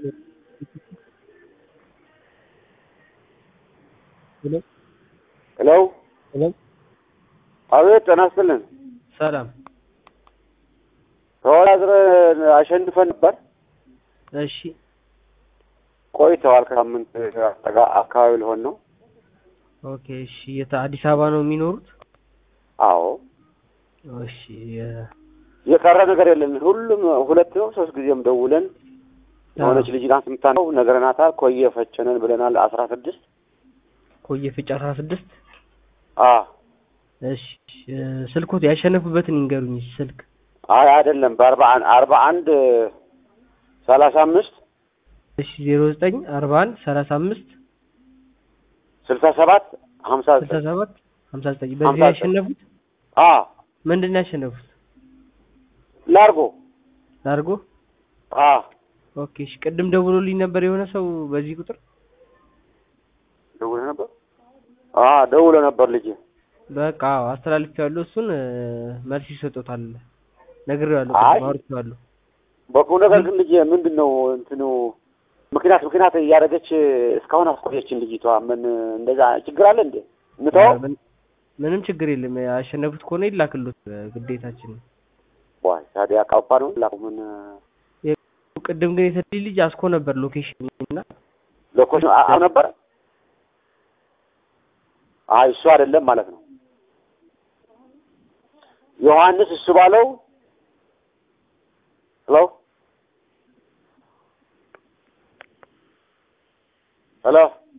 ሄሎ ሄሎ ሄሎ አቤት ጤና ይስጥልን። ሰላም። ተወዳድረን አሸንፈን ነበር። እሺ ቆይተዋል። ከሳምንት አጠጋ- አካባቢ ሊሆን ነው። ኦኬ። እሺ የት አዲስ አበባ ነው የሚኖሩት? አዎ እሺ የ- የቀረ ነገር የለም። ሁሉም ሁለት ነው ሶስት ጊዜም ደውለን የሆነች ልጅ ናት የምታነው ነግረናታል። ኮየ ፈቸነን ብለናል። አስራ ስድስት ኮየ ፍጭ አስራ ስድስት አ እሺ እ፣ ስልኮት ያሸነፉበትን ይንገሩኝ እስኪ ስልክ አይ አይደለም በአርባ አንድ አርባ አንድ ሰላሳ አምስት እሺ ዜሮ ዘጠኝ አርባ አንድ ሰላሳ አምስት ስልሳ ሰባት ሀምሳ ስልሳ ዘጠኝ ሰባት ሀምሳ ዘጠኝ በዚህ ሀምሳ ዘጠኝ ያሸነፉት አ ምንድን ነው ያሸነፉት? ላርጎ ላርጎ አ ኦኬ። እሺ ቅድም ደውሎልኝ ነበር የሆነ ሰው በዚህ ቁጥር ደውለ ነበር አ ደውሎ ነበር ልጅ በቃ አዎ አስተላልፌዋለሁ። እሱን እ፣ መልስ ይሰጡታል ነግሬዋለሁ። አይ። ቅድም አውርቼዋለሁ። በቁም ነገር ግን ልጅ ምንድን ነው እንትኑ ምክንያት ምክንያት እያደረገች እስካሁን አስቆየችን ልጅቷ። ምን እንደዛ ችግር አለ እንዴ? እንተው ምን- ምንም ችግር የለም። ያሸነፉት ከሆነ ይላክሉት እ፣ ግዴታችን ነው። ዋይ ታዲያ ቃፓ ነው ላኩ ምን ቅድም ግን የሰጠኝ ልጅ አስኮ ነበር ሎኬሽን እና ለኮሽ አው ነበር። አይ እሱ አይደለም ማለት ነው። ዮሐንስ እሱ ባለው ሄሎ ሄሎ